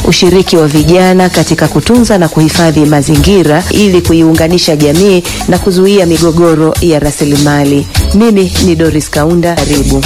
ushiriki wa vijana katika kutunza na kuhifadhi mazingira ili kuiunganisha jamii na kuzuia migogoro ya rasilimali. Mimi ni Doris Kaunda, karibu.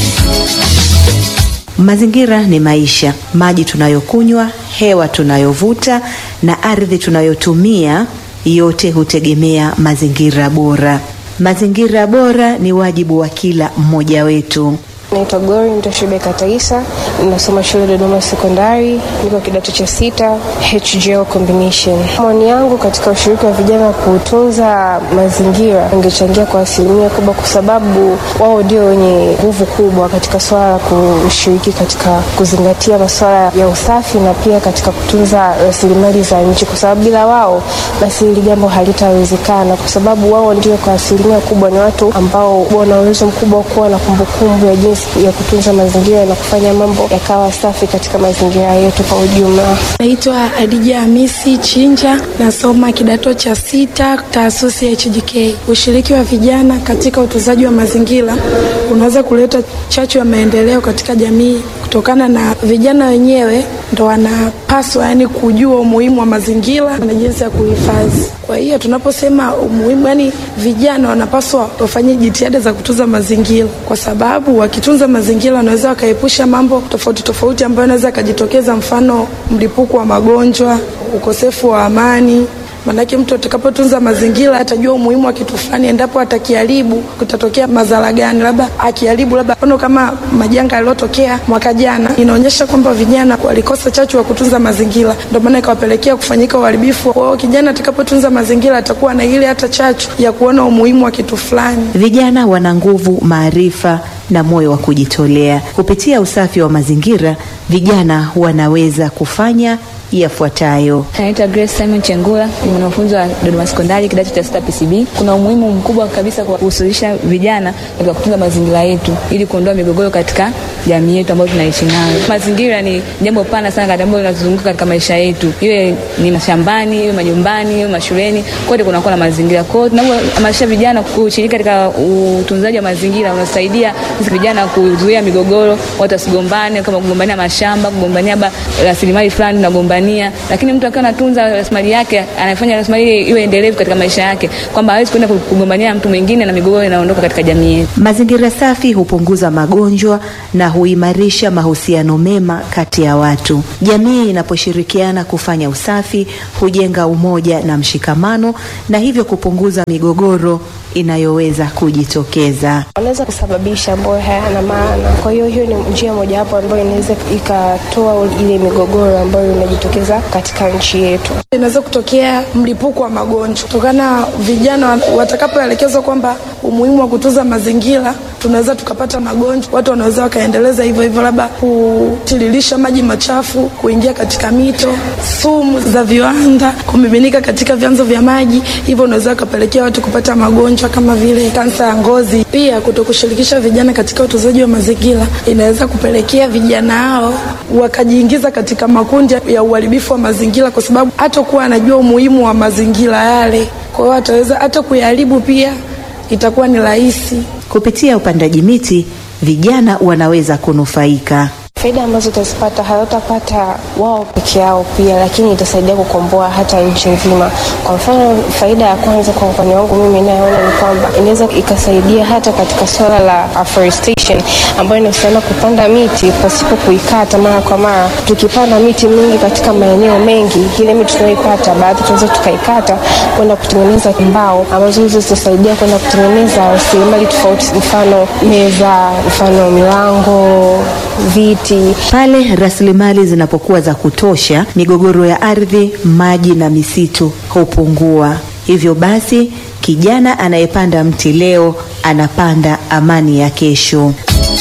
Mazingira ni maisha. Maji tunayokunywa, hewa tunayovuta na ardhi tunayotumia, yote hutegemea mazingira bora. Mazingira bora ni wajibu wa kila mmoja wetu. Naitwa Gori Mtoshibe Kataisa, ninasoma shule Dodoma Sekondari, niko kidato cha sita HGL combination. Maoni yangu katika ushiriki wa vijana kutunza mazingira ungechangia kwa asilimia kubwa, kwa sababu wao ndio wenye nguvu kubwa katika swala la kushiriki katika kuzingatia masuala ya usafi na pia katika kutunza rasilimali za nchi, kwa sababu bila wao basi hili jambo halitawezekana, kwa sababu wao ndio kwa asilimia kubwa ni watu ambao wana uwezo mkubwa wa kuwa na kumbukumbu ya jinsi ya kutunza mazingira na kufanya mambo yakawa safi katika mazingira yetu kwa ujumla. Naitwa Adija Hamisi Chinja, nasoma kidato cha sita taasisi ya HJK. Ushiriki wa vijana katika utunzaji wa mazingira unaweza kuleta chachu ya maendeleo katika jamii kutokana na vijana wenyewe ndo wanapaswa yani kujua umuhimu wa mazingira na jinsi ya kuhifadhi. Kwa hiyo tunaposema umuhimu, yani vijana wanapaswa wafanye jitihada za kutunza mazingira, kwa sababu wakitunza mazingira wanaweza wakaepusha mambo tofauti tofauti ambayo yanaweza yakajitokeza, mfano mlipuko wa magonjwa, ukosefu wa amani Manake mtu atakapotunza mazingira atajua umuhimu wa kitu fulani, endapo atakiharibu kutatokea madhara gani, labda akiharibu, labda mfano kama majanga yaliyotokea mwaka jana, inaonyesha kwamba vijana walikosa chachu wa kutunza mazingira, ndio maana ikawapelekea kufanyika uharibifu. Kwa hiyo kijana atakapotunza mazingira atakuwa na ile hata chachu ya kuona umuhimu wa kitu fulani. Vijana wana nguvu, maarifa na moyo wa kujitolea. Kupitia usafi wa mazingira, vijana wanaweza kufanya yafuatayo. Naitwa Grace Simon Chengula, ni mwanafunzi wa Dodoma Sekondari kidato cha sita PCB. Kuna umuhimu mkubwa kabisa kwa kuhusisha vijana katika kutunza mazingira yetu ili kuondoa migogoro katika jamii yetu ambayo tunaishi nayo. Mazingira ni jambo pana sana katika ambayo linatuzunguka katika maisha yetu, iwe ni mashambani, iwe majumbani, iwe mashuleni, kote kunakuwa na mazingira. Kwa hiyo tunapohamasisha vijana kushiriki katika utunzaji wa mazingira, unasaidia sisi vijana kuzuia migogoro, watu wasigombane, kama kugombania mashamba, kugombania rasilimali fulani tunagombania lakini mtu akiwa anatunza rasilimali yake anafanya rasilimali iwe endelevu katika maisha yake, kwamba hawezi kwenda kugombania mtu mwingine na migogoro inaondoka katika jamii yetu. Mazingira safi hupunguza magonjwa na huimarisha mahusiano mema kati ya watu. Jamii inaposhirikiana kufanya usafi hujenga umoja na mshikamano, na hivyo kupunguza migogoro inayoweza kujitokeza. Wanaweza kusababisha ambayo hayana maana. Kwa hiyo hiyo ni njia mojawapo ambayo inaweza ikatoa ile migogoro ambayo inajitokeza katika nchi yetu. Inaweza kutokea mlipuko wa magonjwa kutokana vijana watakapoelekezwa kwamba umuhimu wa kutunza mazingira, tunaweza tukapata magonjwa. Watu wanaweza wakaendeleza hivyo hivyo, labda kutiririsha maji machafu kuingia katika mito, sumu za viwanda kumiminika katika vyanzo vya maji, hivyo unaweza ukapelekea watu kupata magonjwa kama vile kansa ya ngozi. Pia kutokushirikisha vijana katika utunzaji wa mazingira inaweza kupelekea vijana hao wakajiingiza katika makundi ya uharibifu wa mazingira, kwa sababu hatakuwa anajua umuhimu wa mazingira yale, kwa hiyo ataweza hata kuyaharibu, pia itakuwa ni rahisi. Kupitia upandaji miti, vijana wanaweza kunufaika. Faida ambazo utazipata hawatapata wao peke yao pia, lakini itasaidia kukomboa hata nchi nzima. Kwa mfano, faida ya kwanza kwa upande wangu mimi inayoona ni kwamba inaweza ikasaidia hata katika swala la afforestation ambayo inahusiana kupanda miti pasipo kuikata mara kwa mara. Tukipanda miti mingi katika maeneo mengi, ile miti tunayoipata baadhi tunaweza tukaikata kwenda kutengeneza mbao ambazo hizo zitasaidia kwenda kutengeneza rasilimali tofauti, mfano meza, mfano milango, viti Pale rasilimali zinapokuwa za kutosha, migogoro ya ardhi, maji na misitu hupungua. Hivyo basi, kijana anayepanda mti leo anapanda amani ya kesho.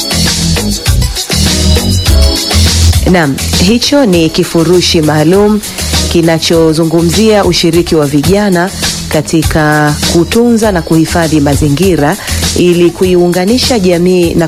Naam, hicho ni kifurushi maalum kinachozungumzia ushiriki wa vijana katika kutunza na kuhifadhi mazingira ili kuiunganisha jamii na